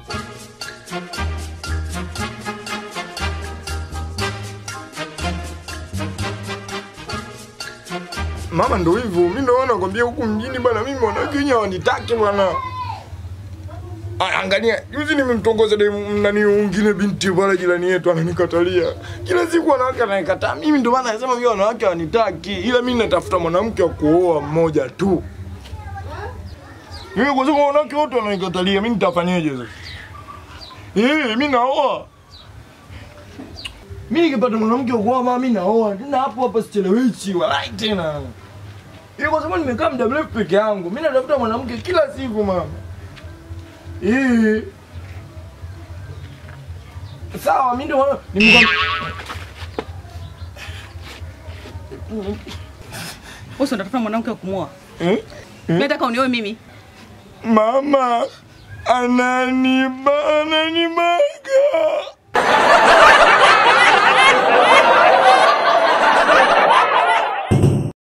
Mama, ndo hivyo. Mimi ndo nakwambia huku mjini bwana, mimi wanawake wenyewe hawanitaki bwana. Ah, Angalia, juzi nimemtongoza demu nani mwingine binti pale jirani yetu ananikatalia. Kila siku wanawake ananikataa. Mimi ndo maana nasema mimi wanawake hawanitaki. Ila mimi natafuta mwanamke wa kuoa mmoja tu. Mimi kwa sababu wanawake wote wananikatalia, mimi nitafanyaje sasa? Eh, mimi naoa. Mimi nikipata mwanamke wa kuoa mama mimi naoa. Tena hapo hapa sichelewishi, walai tena. Ile kwa sababu nimekaa muda mrefu peke yangu. Mimi natafuta mwanamke kila siku mama. Eh. Sawa, mimi ndio nimekuwa Wewe unatafuta mwanamke wa kumwoa. eh? Mimi nataka unioe mimi. Mama ananiba ananiba